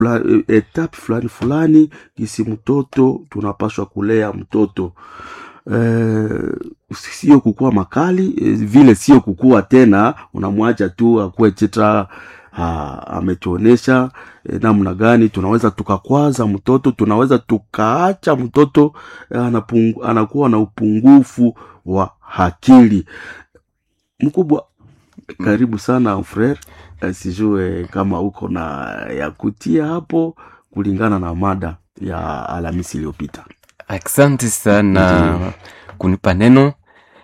fula- eh, etape fulani fulani kisi mtoto tunapaswa kulea mtoto eh, sio kukua makali eh, vile sio kukua tena unamwacha tu akuwe chitra ha, ametuonesha eh, namna gani tunaweza tukakwaza mtoto tunaweza tukaacha mtoto eh, anapungu, anakuwa na upungufu wa akili mkubwa karibu sana frere Eh, sijue kama uko na ya kutia hapo kulingana na mada ya alhamisi iliyopita asante sana kunipa neno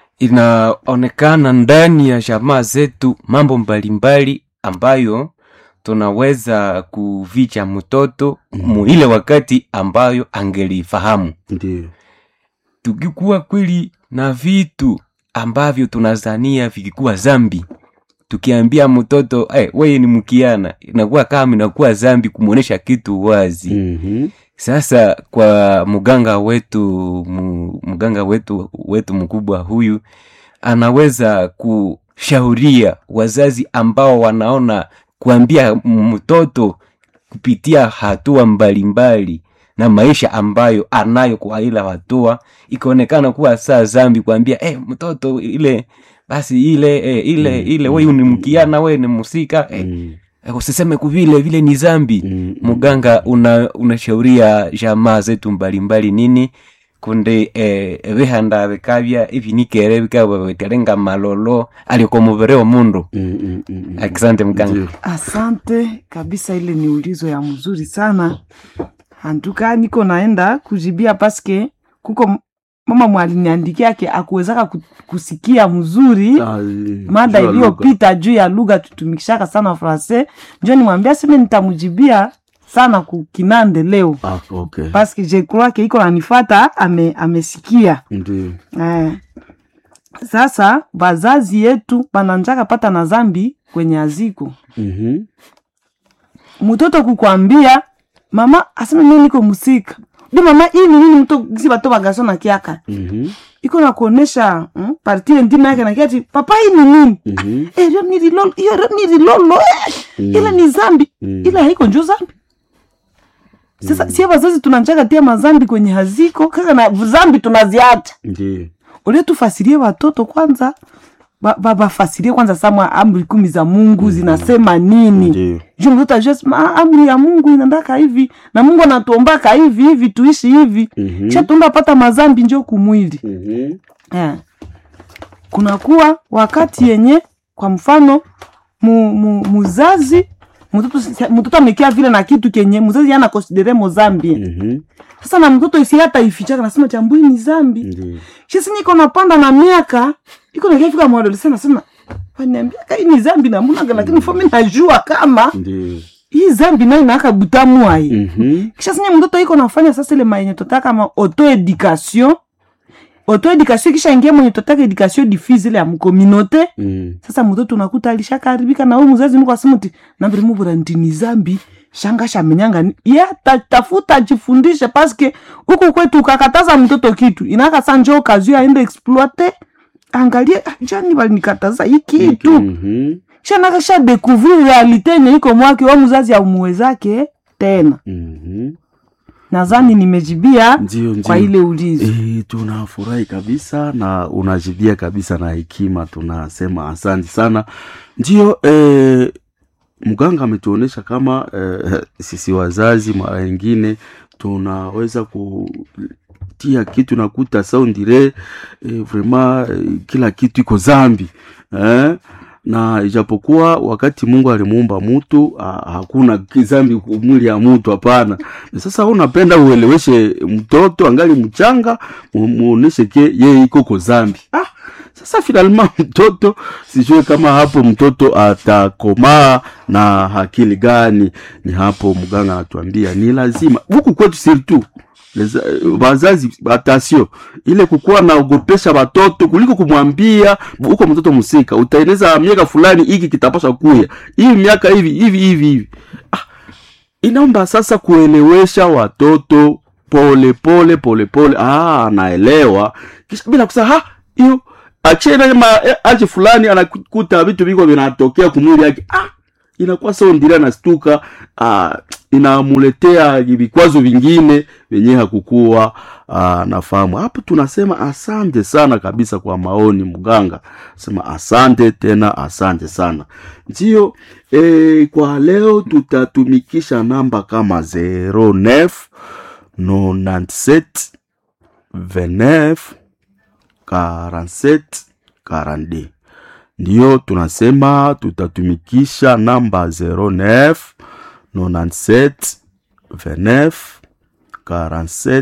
inaonekana ndani ya jamaa zetu mambo mbalimbali ambayo tunaweza kuvicha mtoto mu ile wakati ambayo angelifahamu ndio tukikuwa kweli na vitu ambavyo tunazania vikikuwa zambi tukiambia mtoto hey, weye ni mkiana inakuwa kama inakuwa zambi kumwonyesha kitu wazi mm-hmm. sasa kwa mganga wetu mu- mganga wetu wetu mkubwa huyu anaweza kushauria wazazi ambao wanaona kuambia mtoto kupitia hatua mbalimbali na maisha ambayo anayo kwa ila hatua ikaonekana kuwa saa zambi kuambia eh, mtoto ile basi ile eh, ile Mm, ile mm, wewe ni mm, mkiana wewe ni musika eh, mm, eh, usiseme kuvile vile ni zambi mm, mm. muganga una unashauria jamaa zetu mbalimbali nini kunde eh, vihanda vikavya ivi nikere vikava viterenga malolo aliko muvere wa mundu Mm, mm, mm, mm. asante mganga Ndio. Asante kabisa, ile ni ulizo ya mzuri sana antuka, niko naenda kujibia paske kuko m- mama mwaliniandikiake akuwezaka ku- kusikia mzuri Ah, eh, mada jua lugha. iliyopita juu ya lugha tutumikishaka sana francais, njo nimwambia seme nitamujibia sana kukinande leo Ah, okay. paske je crois ke iko nanifata ame, amesikia Ndio. Eh. Sasa bazazi yetu bananjaka pata na zambi kwenye aziko Mhm. mtoto kukwambia mama aseme mimi niko musika di mama hii ni nini mto gisi bato bagaso na kiaka Mhm. iko na kuonesha mm, partile ndima yake na kiati papa hii ni nini Mhm. eh hiyo ni rilolo hiyo ni rilolo eh. Mm. ile ni zambi Mm. ile haiko njo zambi sasa sie bazazi tunanjaka tia mazambi kwenye haziko kaka na zambi tunaziacha Ndio. ule tufasirie watoto kwanza ba- ba- bafasirie kwanza sama amri kumi za mungu zinasema nini Ndio. juu mtoto ajue sema, "Ah, amri ya mungu inaendaka hivi na mungu anatuombaka hivi hivi tuishi hivi Mhm. kisha tuenda pata mazambi njo kumwili Mhm. eh. kunakuwa wakati yenye kwa mfano mu, mu, muzazi mtoto mtoto amekia vile na kitu kenye muzazi ana konsidere mo zambi Mhm. sasa na mtoto isi hata ifichaka nasema chambui ni zambi Ndio. shisi niko napanda na miaka iko nakiafika mwadolesa nasema waniambia kai ni zambi namunaga lakini fomi najua kama Ndio. hii zambi nayo inaaka butamu ai Mhm. kisha sinye mtoto iko nafanya sasa ile maenye tota kama auto education auto education kisha ingia mwenye totaka education diffuse ile ya mkominote Mm. sasa mtoto unakuta alishakaharibika na huyu mzazi mko asimuti nambiri mubura ndini zambi shanga shamenyanga ni ya ta, tafuta ajifundishe paske huku kwetu ukakataza mtoto kitu inaka sa njo kazio aende exploite angalie "Ah, jani balinikataza hii kitu Mhm. shanaka sha découvrir realite yenye iko mwake wa mzazi aumuwezake tena Mhm. nadhani nimejibia Ndio, ndio. kwa ile ulizo E, tunafurahi kabisa na unajibia kabisa na hekima, tunasema asante sana. Ndio e, mganga ametuonyesha kama e, sisi wazazi mara nyingine tunaweza kutia kitu nakuta saundire e, vraiment e, kila kitu iko zambi eh? na ijapokuwa wakati Mungu alimuumba mtu ha- hakuna kizambi ku- mwili ya mtu hapana. Sasa wewe unapenda ueleweshe mtoto angali mchanga, mu- muoneshe ke yeye iko ko zambi. Ah, sasa finalma mtoto sijue kama hapo mtoto atakomaa na akili gani. Ni hapo mganga anatuambia ni lazima huku kwetu surtout Leza- wazazi atasio ile kukuwa naogopesha watoto kuliko kumwambia huko mtoto musika utaeneza miaka fulani hiki kitapasha kuya hii miaka hivi hivi hivi hivi ah, inaomba sasa kuelewesha watoto pole pole pole pole ah, anaelewa kisha bila kusema ha hiyo achena ma aje fulani anakuta vitu viko vinatokea kumwili yake ah inakuwa sa ondiri anastuka uh, inamuletea vikwazo vingine venye hakukuwa uh, nafahamu hapo tunasema asante sana kabisa kwa maoni mganga sema asante tena asante sana ndio e, kwa leo tutatumikisha namba kama 09 97 29 47 42 ndiyo tunasema tutatumikisha namba 09 97 29 47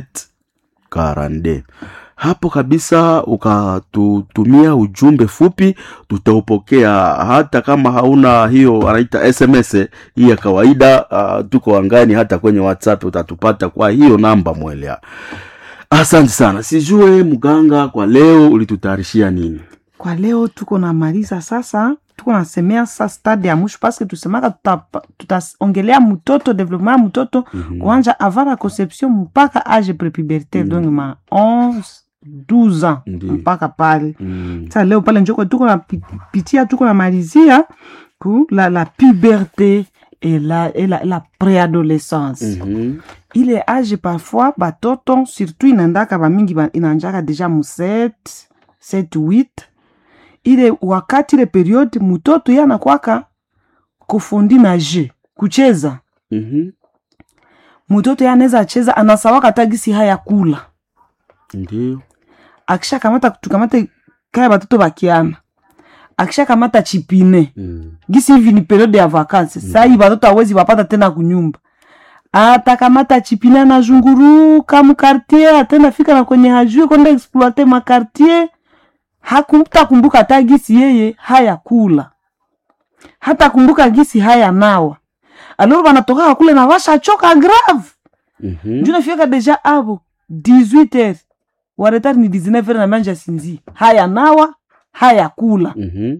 42 hapo kabisa ukatutumia ujumbe fupi tutaupokea hata kama hauna hiyo anaita sms hii ya kawaida uh, tuko angani hata kwenye whatsapp utatupata kwa hiyo namba mwelea asante sana sijue mganga kwa leo ulitutayarishia nini kwa leo tuko namaliza sasa tuko nasemea sasa stade ya mwisho paske tusemaka tuta- tutaongelea mtoto developement ya mtoto Mhm. kuanja avant la conception mpaka age prepubertaire donc ma 11 12 ans Ndiyo. mpaka pale mm. sa leo pale njoko tuko napitia tuko namalizia ku la, la puberté et la, et la, la préadolescence Mhm. ile age parfois batoto surtout inaendaka bamingi ba- inaanjaka deja mu 7 7 8 ile wakati ile periode mutoto ye anakwaka kufundi na je kucheza Mhm. mutoto ye anaweza cheza anasawaka tagisi haya kula ndio akisha kamata tukamate kaya batoto bakiana akisha kamata chipine mm. gisi hivi ni periode ya vakansi mm. sai batoto awezi bapata tena kunyumba atakamata chipine anazunguruka mukartier atenda fika na kwenye hajue kwenda exploite makartier hakumta kumbuka hata gisi yeye haya kula hata kumbuka gisi haya nawa aloro banatoka kule na washachoka grave Mhm. nju nafika deja avo 18 heures waretari ni 19 heures na manja sinzi haya nawa haya kula Mhm.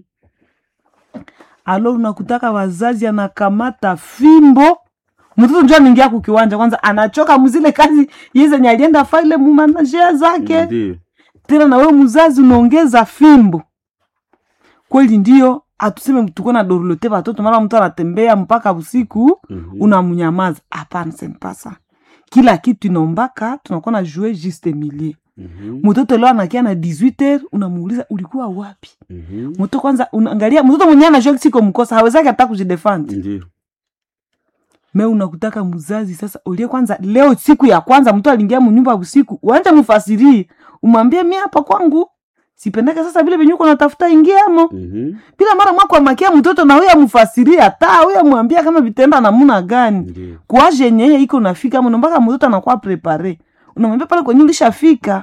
alo unakutaka wazazi anakamata fimbo mtoto njo anaingia kukiwanja kwanza anachoka mzile kazi yezenye alienda faile mumanajea zake ndio tena na wewe mzazi unaongeza fimbo kweli ndio atuseme tuko na dorlote watoto mara mtu anatembea mpaka usiku Mhm. unamnyamaza hapana sempasa kila kitu inaombaka tunakuwa na jue juste milieu Mhm. mtoto leo anakia na 18 heures unamuuliza ulikuwa wapi Mhm. mtoto kwanza unaangalia mtoto mwenyewe anajua siko mkosa hawezaki hata kujidefend ndio me unakutaka mzazi sasa ulie kwanza leo siku ya kwanza mtu aliingia munyumba usiku uanje mfasirie umwambie mi hapa kwangu sipendeke sasa vile venye uko natafuta ingiamo Mhm. bila mara mwako amakia mtoto na huyo amfasirie hata huyo amwambia kama vitenda namuna gani ndio kuaje yenye yeye iko nafika mno mpaka mtoto anakuwa prepare unamwambia pale kwenye ulishafika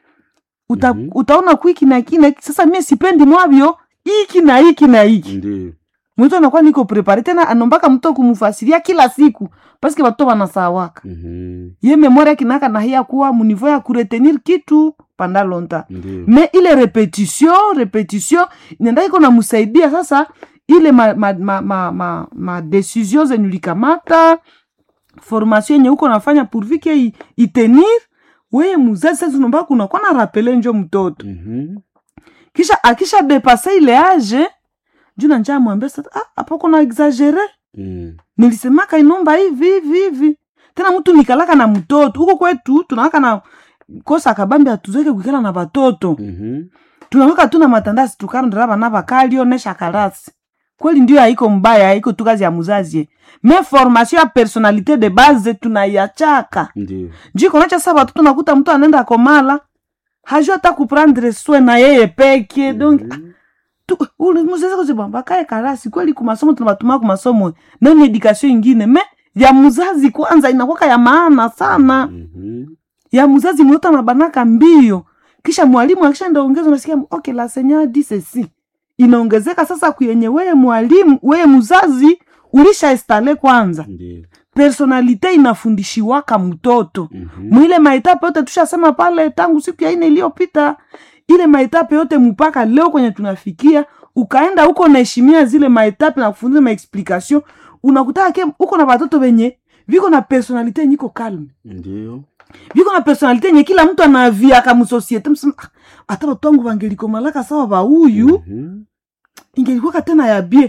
Uta, Mhm. utaona kwiki na kina sasa mie sipendi mwavyo iki na iki na iki ndio mtu anakuwa niko prepare tena anombaka mtu kumfasiria kila siku paske watoto wanasawaka Mhm. ye memoria kinaka na hiya kuwa munivo ya kuretenir kitu panda lonta ndio me ile repetition repetition nenda iko namusaidia sasa ile ma, ma, ma, ma, ma, ma decision zenye ulikamata formation yenye uko nafanya pourvike i- itenir weye muzazi sasa unaomba kunakuwa na rapele njo mtoto Mhm. kisha akisha depase ile age juu nanja amwambia sasa ah, hapo kuna exagere Mm. nilisemaka inomba hivi hivi hivi tena mtu nikalaka na mtoto huko kwetu tunawaka na kosa kabambi atuzeke kuikala na batoto Mhm. tunaweka tu na matandasi tukarondera bana bakalio nesha karasi kweli ndio haiko mbaya haiko tu kazi ya muzazi me formation ya personalite de base tunaiachaka ndio njiko nacha sasa batoto nakuta mtu anaenda komala hajua hata kuprendre soin na yeye peke donc Mhm. tu- ule muzazi kusema bakae karasi kweli kumasomo tunabatuma kumasomo nani edukation ingine me ya muzazi kwanza inakwaka ya maana sana Mhm. ya muzazi mtoto anabanaka mbio kisha mwalimu akishaenda ongeza unasikia okay la senya disesi inaongezeka sasa kuyenye weye mwalimu weye muzazi ulisha estale kwanza ndio personalite inafundishiwaka mtoto Mhm. mwile maetape yote tushasema pale tangu siku ya ine iliyopita ile maetape yote mpaka leo kwenye tunafikia ukaenda huko naheshimia zile maetape na kufundisha maexplication unakutaka ke uko na batoto benye viko na personalite yenye iko kalme ndio viko na personalite yenye kila mtu anaviaka musosiete msema "Ah, hata batu wangu bangelikomalaka sawa bauyu Mhm. ingelikuwaka tena ya bie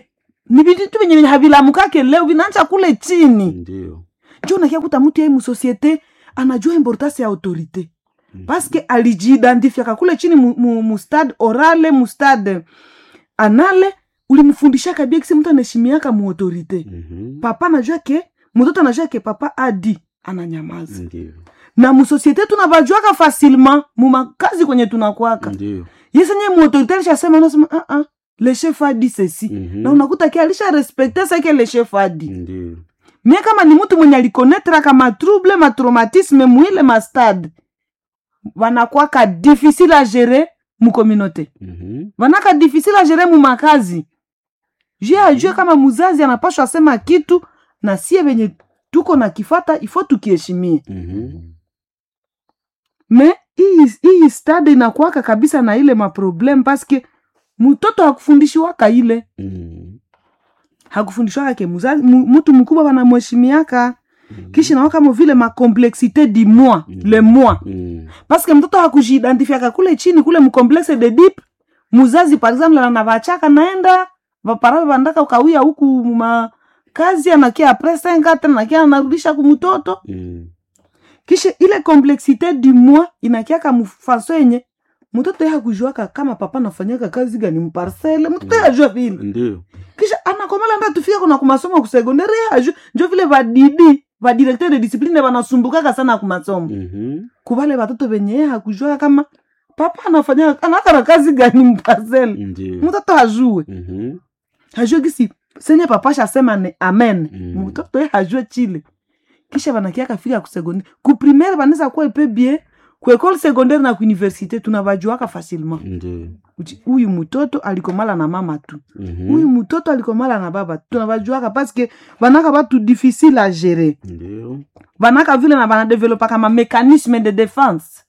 ni vitu venye venye havilamukake leo vinaanza kule chini ndio njo nakia kuta mtu yai musosiete anajua importance ya autorite paske alijiidentifia kule chini mu, mu, mu stade orale mu stade anale ulimfundishaka bia kisi mtu anaheshimiaka mu autorite Mhm. papa anajua ke mtoto anajua ke papa adi ananyamaza ndio na musosiete tunavajuaka facilement mumakazi kwenye tunakwaka ndio yesenye muautorite alishasema nasema uh -uh, le chef adi ceci Mhm. na unakuta ke alisha respekte sake le chef adi ndio mie kama ni mtu mwenye alikonetraka matrouble matraumatisme mwile mastade vanakwaka difficile a gérer mukominote Mhm. vanaka difficile a gérer mumakazi jue ajue kama muzazi anapashwa asema kitu na sie venye tuko na kifata ifo tukiheshimie Mhm. me hii hii stade inakwaka kabisa na ile maprobleme paske mtoto hakufundishiwaka ile Mhm. hakufundishwaka ke muzazi mu- mtu mkubwa wanamheshimiaka kisha nawa kama vile makomplexité du moi Mm. le moi Mhm. paske mtoto hakujiidentifiaka kule chini kule mkomplexe de dip muzazi par exemple anavachaka naenda vaparawe vandaka ukawia huku makazi anakia apres senga tena nakia anarudisha kumtoto Mhm. kisha ile complexité du moi inakiaka mfaso yenye mtoto ye hakujuaka kama papa nafanyaka kazi gani mparcele mtoto ye ajua vile ndio kisha anakomala nda tufika kuna kumasomo kusegondari aju njo vile vadidi vadirecteur de discipline vanasumbukaka sana kumasomo Mhm. kuvale vatoto venye ye hakujua kama papa anafanya anakana kazi gani mpasele ndio mtoto hajue Mhm. hajue gisi senye papa shasema ni amen Mm. mtoto ye hajue chile kisha vanakiaka fika kusekondaire kuprimere vanaweza kuwa ipe bien kuekole secondaire na kuuniversite tunavajuaka facilement ndio Uchi, huyu mtoto alikomala na mama tu Mhm. huyu mtoto alikomala na baba tu tunavajuaka paske vanaka batu difficile a gérer ndio vanaka vile na vanadevelopaka mamekanisme de defense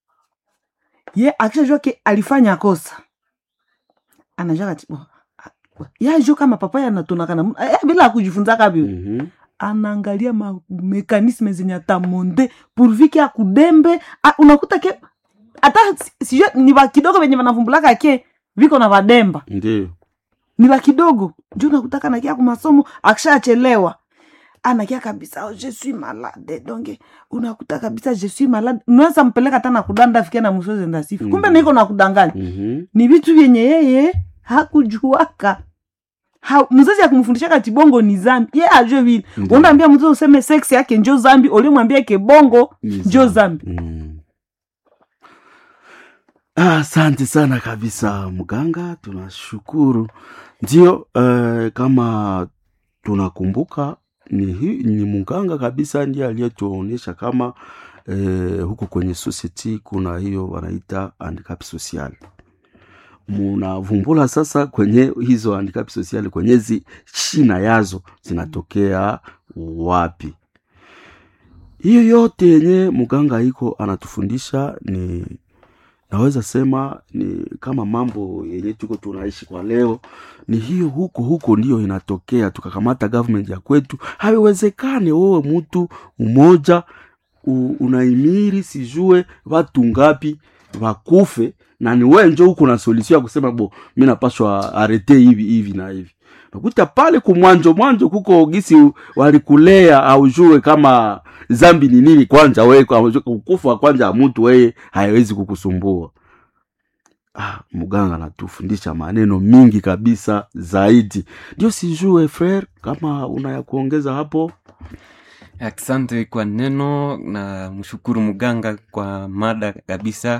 ye akishajua ke alifanya kosa anajua kati bo, a- ye ajua kama papa yanatonaka na mu- eh, bila akujifunzaka vyo Mhm. anaangalia mamekanisme zenye atamonde pourvu ke akudembe a- unakuta ke hata si- sijue ni va kidogo venye vanavumbulaka ke viko na vademba ndio ni la kidogo njo nakutaka nakia kumasomo akishachelewa anakia kabisa oh, je suis malade donc unakuta kabisa je suis malade unaweza mpeleka hata nakudanda fikia na msozi ndasifu Mhm. kumbe niko nakudanganya Mhm. ni vitu vyenye yeye hakujuaka ha, mzazi akumfundishaka tibongo ni zambi ye ajue vile Ndio. unaambia mtoto useme sex yake njo zambi ulimwambia ke bongo Ni njo zambi Mm. Ah, Asante sana kabisa mganga, tunashukuru. Ndio eh, kama tunakumbuka ni, hi- ni mganga kabisa ndiye aliyetuonyesha kama eh, huku kwenye society kuna hiyo wanaita handicap social. Munavumbula sasa kwenye hizo handicap social kwenye zi shina yazo zinatokea wapi? hiyo yote yenye mganga iko anatufundisha ni naweza sema ni kama mambo yenye tuko tunaishi kwa leo ni hiyo huko huko ndiyo inatokea tukakamata government ya kwetu haiwezekane wewe mtu mmoja u- unaimiri sijue watu ngapi wakufe na ni we njo huko na solution ya kusema bo mi napashwa arete hivi hivi na hivi nakuta pale kumwanjo mwanjo kuko gisi walikulea aujue kama zambi ni nini kwanja we ukufa kwanja mtu weye haiwezi kukusumbua ah, mganga anatufundisha maneno mingi kabisa zaidi ndio sijue frere kama una ya kuongeza hapo asante kwa neno na mshukuru mganga kwa mada kabisa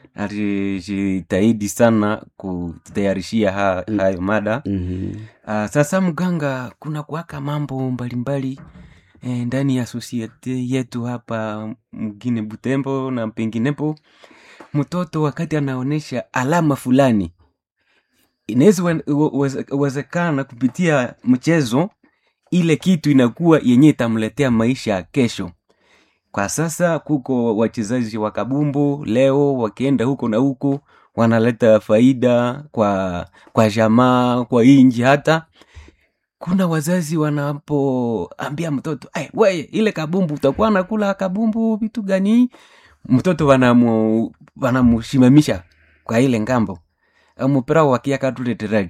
alijitahidi sana kutayarishia ha, Mm. hayo mada mm-hmm. uh, sasa mganga kuna kuwaka mambo mbalimbali eh, ndani ya sosiete yetu hapa mgine butembo na penginepo mtoto wakati anaonyesha alama fulani inaweza wen- uwe- uweze- uwezekana kupitia mchezo ile kitu inakuwa yenye itamletea maisha ya kesho kwa sasa kuko wachezaji wa kabumbu leo wakienda huko na huko wanaleta faida kwa kwa jamaa kwa inji hata kuna wazazi wanapoambia mtoto "Ai, weye ile kabumbu utakuwa nakula kabumbu vitu gani mtoto wanamu wanamushimamisha kwa ile ngambo mupira wakiaka tuleteраji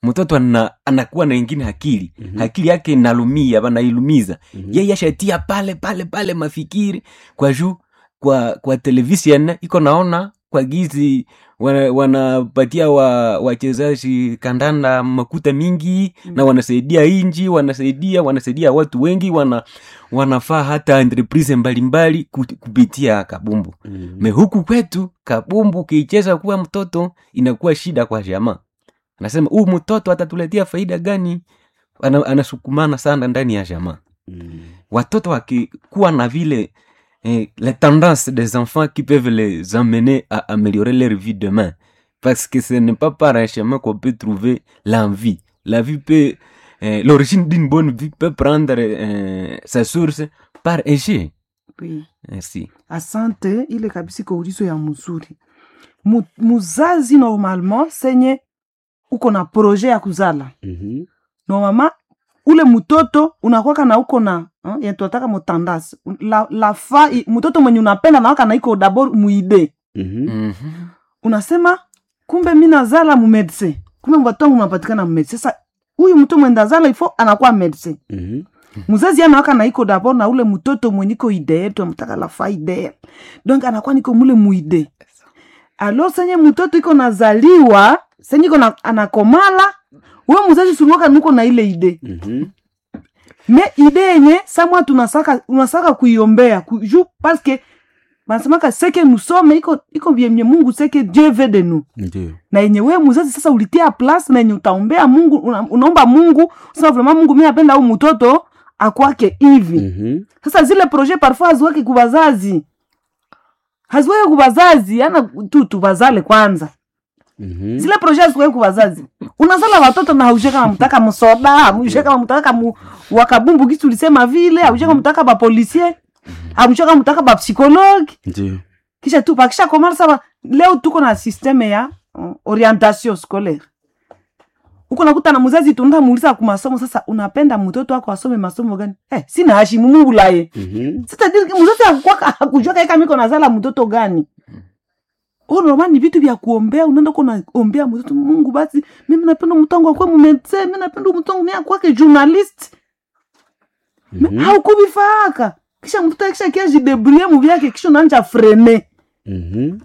mtoto ana, anakuwa na ingine akili Mhm. akili yake inalumia banailumiza Mhm. yeye ashatia pale pale pale mafikiri kwa juu kwa kwa television iko naona kwa gizi wana- wanapatia wa wachezaji kandanda makuta mingi na wanasaidia inji wanasaidia wanasaidia watu wengi wana wanafaa hata entreprise mbalimbali ku- kupitia kabumbu Mhm. me huku kwetu kabumbu ukiicheza kuwa mtoto inakuwa shida kwa jamaa anasema huu mtoto atatuletea faida gani Ana, anasukumana sana ndani ya jamaa Mhm. watoto wakikuwa na vile eh, les tendances des enfants qui peuvent les emmener à améliorer leur vie demain parce que ce n'est pas par un chemin qu'on peut trouver l'envie la vie peut eh, l'origine d'une bonne vie peut prendre eh, sa source par un jeu Oui. merci asante ile kabisa iko ulizo ya mzuri Mu, muzazi normalement senye uko na projet ya kuzala Mhm. normalement ule mtoto unakwaka na uko na hein, yenye tunataka mutandasi la, la fa i- mtoto mwenye unapenda nawaka na iko dabord muide Mhm. Mhm. unasema kumbe mi nazala mumedse kumbe mbatongo unapatikana mumedse sasa huyu mtu mwenda zala ifo anakuwa medse Mhm. mzazi anawaka na iko dabord na ule mtoto mwenye iko idee tu amtaka la fa idee donc anakuwa niko mule muide alo senye mtoto iko nazaliwa senye iko na, anakomala we mzazi suliwaka nuko na ile idee Mhm. me ide yenye samwa tunasaka unasaka kuiombea ku, ju paske banasemaka seke nusome iko iko vyenye mungu seke dieu veut de nous Ndio. na yenye wewe mzazi sasa ulitia place na yenye utaombea mungu una, unaomba mungu sasa vraiment mungu mi napenda au mtoto akwake hivi Mhm. sasa zile projet parfois haziweke kubazazi haziweke kubazazi ana tu tubazale kwanza Mhm. zile projet haziweke kubazazi unazala watoto na haujue kama mtaka msoda haujue kama mtaka mu, wakabumbu kitu ulisema vile haujue kama mtaka bapolisie haujue kama mtaka bapsikologi Ndio. kisha tu pakisha komala saba leo tuko na systeme ya uh, orientation scolaire uko nakuta na mzazi tunataka muuliza ku masomo sasa unapenda mtoto wako asome masomo gani eh, sina hashimu mungu laye Mhm. sitadiri mzazi akukwaka akujua kaika miko nazala mtoto gani Oh, normal ni vitu vya kuombea unaenda uko naombea mtoto mungu basi mimi napenda mtongo akwe mumedse mi napenda mtongo mi akwake journalist Mhm. haukuvifaaka kisha mtoto akisha kia jidebrie muvyake kisha unaanja frene Mhm.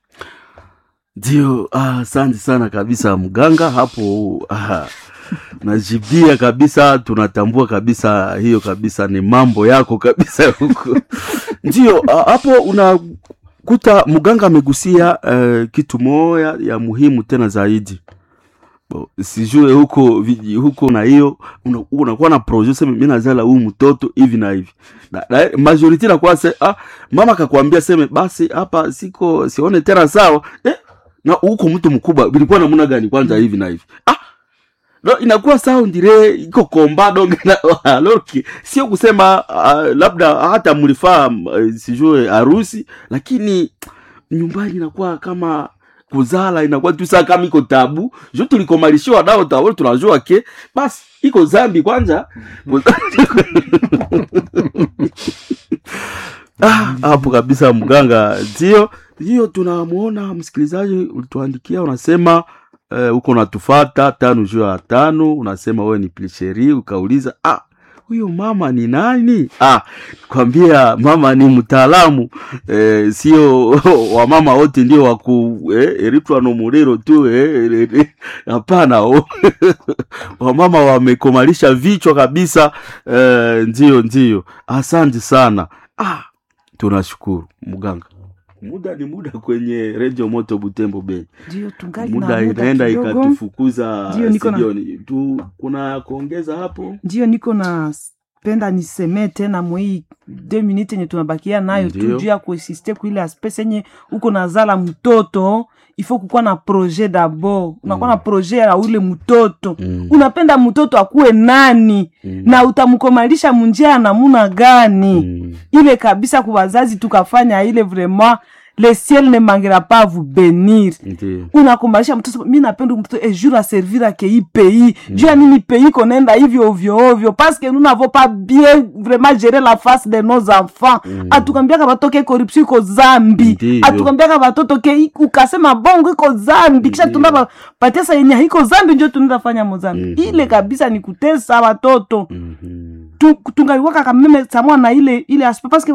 Ndio, ah, asante sana kabisa mganga hapo. Ah, najibia kabisa, tunatambua kabisa hiyo kabisa ni mambo yako kabisa huko. Ndio, ah, hapo unakuta mganga amegusia eh, kitu moya ya muhimu tena zaidi. Bo, sijue huko viji- huko na hiyo una- unakuwa na projet sema mimi nazala huyu mtoto hivi na hivi na, na majority nakuwa se ah, mama akakwambia seme basi hapa siko sione tena sawa eh, na huko mtu mkubwa bilikuwa namna gani kwanza hivi na hivi ah no, inakuwa sawa ndire iko komba donge na aloki sio kusema uh, labda hata mlifaa uh, sijue harusi lakini nyumbani inakuwa kama kuzala inakuwa tu saa kama iko tabu jo tulikomalishiwa dao tawol tunajua ke basi iko zambi kwanza Ah, hapo kabisa mganga ndio hiyo tunamwona msikilizaji ulituandikia unasema eh, uko natufata tano juu ya tano unasema wewe ni plisheri ukauliza ah huyo mama ni nani ah kwambia mama ni mtaalamu eh, sio wamama wote ndio waku eh, eritwa no murero tu eh, eh, eh, hapana oh. wamama wamekomalisha vichwa kabisa eh, ndio ndio asante sana ah tunashukuru mganga muda ni muda kwenye redio moto butembo bei ndio tungali na muda muda inaenda kidogo. ikatufukuza Ndio, niko na- sijioni tu kuna kuongeza hapo ndio niko na penda nisemee tena mwii de minute yenye tunabakia nayo tu Ndio. juu ya kuesiste kuile aspes yenye uko nazala mtoto ifo kukuwa na projet dabord unakuwa na projet ya ule mtoto Mm. unapenda mtoto akuwe nani Mm. na utamkomalisha munjia ya namuna gani Mm. ile kabisa kwa wazazi tukafanya ile vraiment le ciel ne manquera pas à vous bénir Ndiyo. unakumbalisha mtoto mi napenda mtoto e jour aservir ake hii pays juu ya nini pays konaenda hivyo ovyo ovyo parce que nous n'avons pas bien vraiment géré la face de nos enfants atukambiaka batoke corruption iko zambi Ndiyo. atukambiaka batoto ke i- ukasema bongo iko zambi kisha tunda ba- patesa yenye haiko zambi njo tunaenda fanya mozambi ile kabisa ni kutesa watoto Mhm. Tu- tungaliwaka kameme samwa na ile ile aspect parce que